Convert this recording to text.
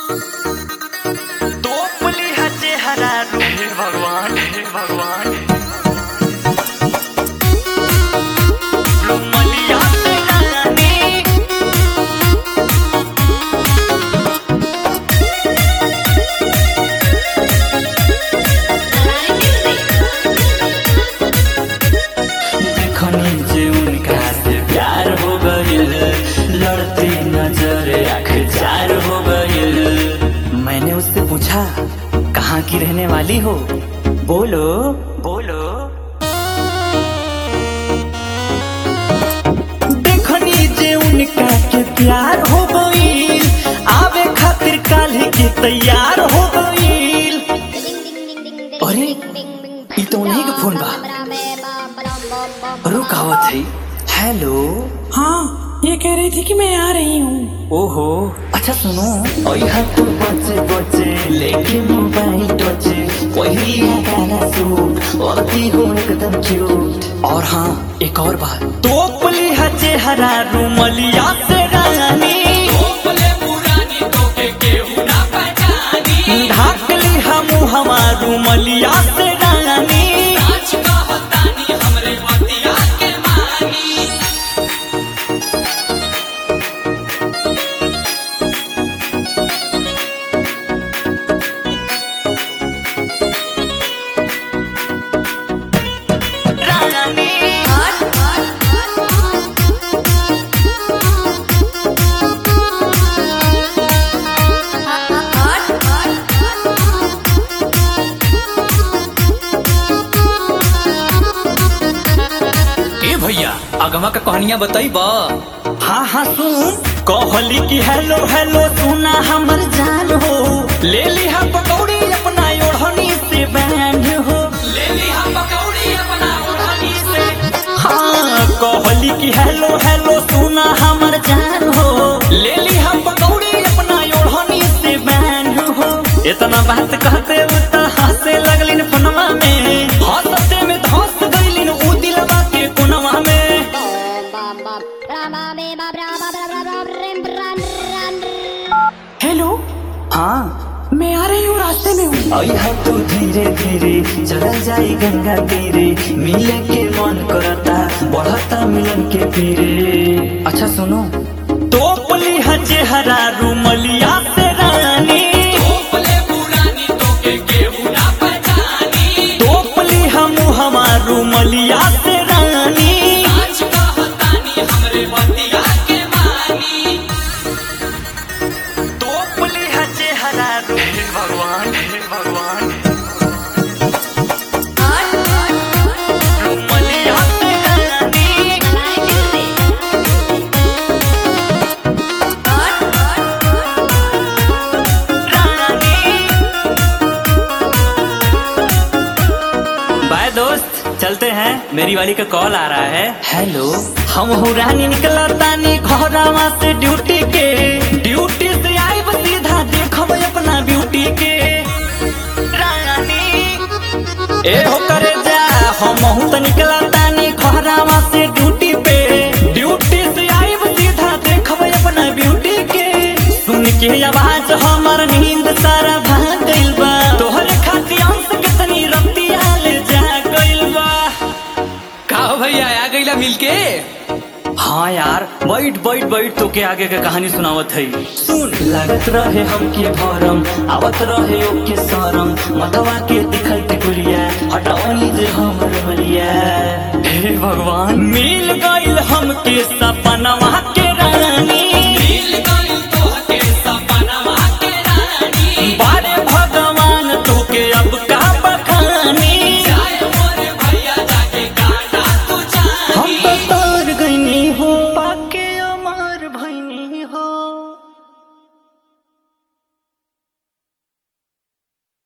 तोपली हा चेहरा रू हे भगवान हे भगवान रुमलिया से रानी देखनी जे उनका से प्यार हो गइल लड़ती नजर आखिर हो गइल मैंने उससे पूछा कहाँ की रहने वाली हो बोलो बोलो देखनी जे उनका के प्यार हो गइल आवे खातिर काल्हि के तैयार हो गइल अरे ई तो उन्हीं के फोन बा रुकावत है हेलो हाँ ये कह रही थी कि मैं आ रही हूँ ओहो अच्छा सुनो और यहाँ तो बच्चे बच्चे लेके मोबाइल टचे वही है गाना सूट और दी हो एकदम क्यूट और हाँ एक और बात तो पली है चेहरा रूमलिया से रानी ढाक ली हम हमारू मलिया से रानी रानी ए भैया अगवा का कहानियां बताई बा हाँ हाँ सुन कहली की हेलो हेलो सुना हमर जान हो ले ली हा पकौड़ी अपना ओढ़नी से बैंड हो ले ली हम पकौड़ी अपना ओढ़नी से हाँ कहली की हेलो हेलो सुना हमर जान हो ले ली हा पकौड़ी अपना ओढ़नी से बैंड हो इतना बात कहते उता हंसे लगलिन फोनवा में हंसते में धंस गइलिन उ दिलवा के कोनवा में हेलो हाँ मैं आ रही हूँ रास्ते में हूँ अइहा तू धीरे धीरे चल जाई गंगा तीरे मिले के मन करता बढ़ता मिलन के पीरे अच्छा सुनो तो पली है चेहरा रूमलिया से रानी भोले पुरानी तो के केहू ना पहचानी तो पली हम हमारू मलिया से रानी आज कहतानी हमरे बतिया के मानी तो पली है चेहरा रू हे भगवान हे भगवान रूमलिया से रानी बाय दोस्त चलते हैं मेरी वाली का कॉल आ रहा है हेलो हम हो रानी निकला तानी घोरावा से ड्यूटी के ड्यूटी से आई सीधा देखब अपना ब्यूटी के रानी ए हो करे जा हम हूँ तो निकला तानी घोरावा से ड्यूटी पे ड्यूटी से आई सीधा देखब अपना ब्यूटी के सुन के आवाज हमर नींद सारा भाग गइल बा तोहरे खातिर अंश कितनी रतिया ले जा गइल बा का हो भैया आ गईला मिलके हाँ यार बैठ बैठ बैठ तो के आगे के कहानी सुनावत है सुन लागत रहे हमके भरम आवत रहे ओके सरम मतवा के दिखल टिकुलिया हटावनी जे हमर मलिया हे भगवान मिल गइल हमके सपनवा के